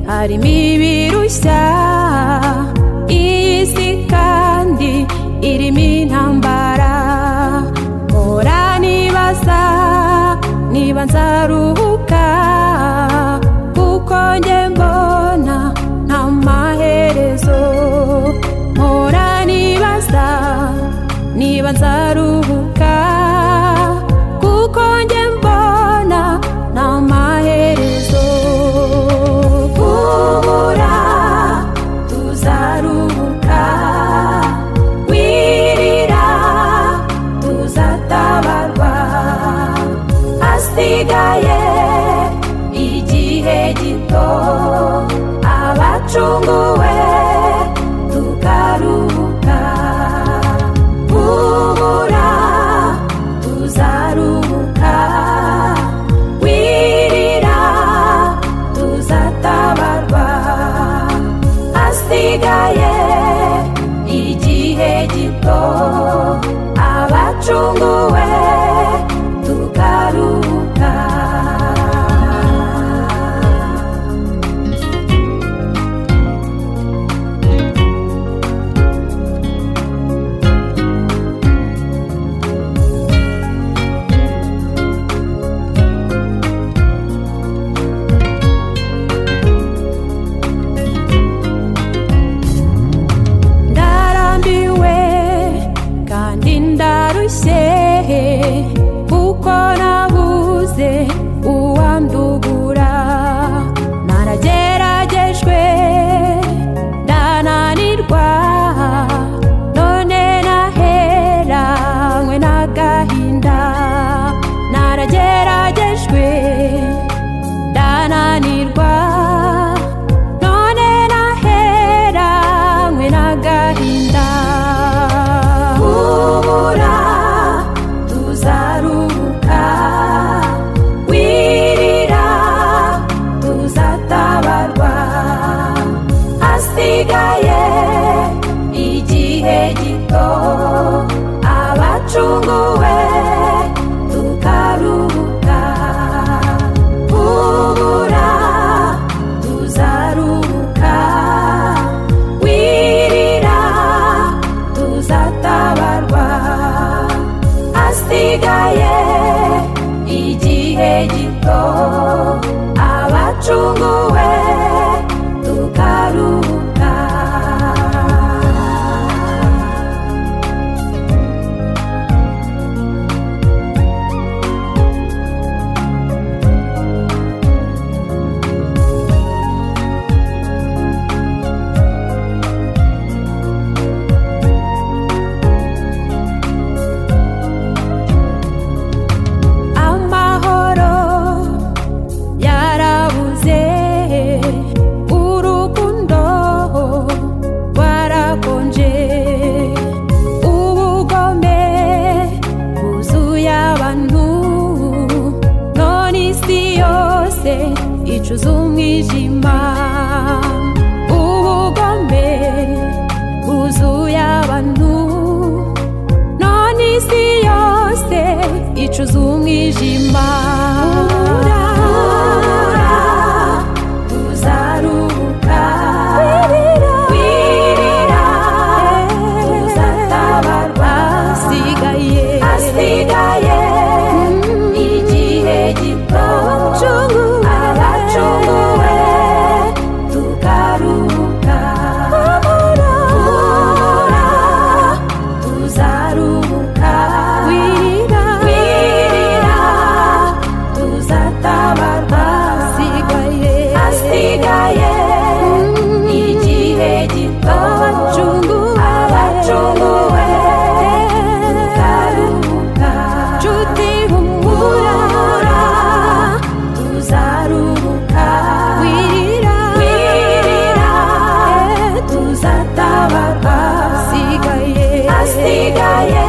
harimo ibirushya iyi si kandi irimo intambara mpora nibaza niba nzaruhuka kuko njye mbona nta maherezo mpora nibaza niba nzaruhuka kuko njye mbona nta maherezo kubura tuzaruhuka wirira tuzatabarwa hasigaye igihe gito abacunguwe tukaruhuka kubura tuzaruhuka wirira tuzatabarwa hasigaye igihe gito abacunguwe tukaruhuka ndarambiwe kandi ndarushye kuko nabuze uwandugura narageragejwe ndananirwa none naheranywe n'agahinda narageragejwe ndananirwa none naheranywe n'agahinda kubura tuzaruhuka wirira tuzatabarwa hasigaye igihe gito abacunguwe tukaruhuka kubura tuzaruhuka wirira tuzatabarwa hasigaye igihe gito abacunguwe tukaruhuka amahoro yarabuze urukundo rwarakonje ubugome bwuzuye abantu none isi yose icuza umwijima ubugome bwuzuye abantu none isi yose icuza umwijima tuzaruhuka wirira tuzatabarwa hasigaye hasigaye igihe gito abacunguwe tukaruhuka kubura tuzaruhuka wirira wirira tuzatabarwa hasigaye hasigaye igihe gito abacunguwe tukaruhuka nshuti humura tuzaruhuka wirira wirira tuzatabarwa hasigaye hasigaye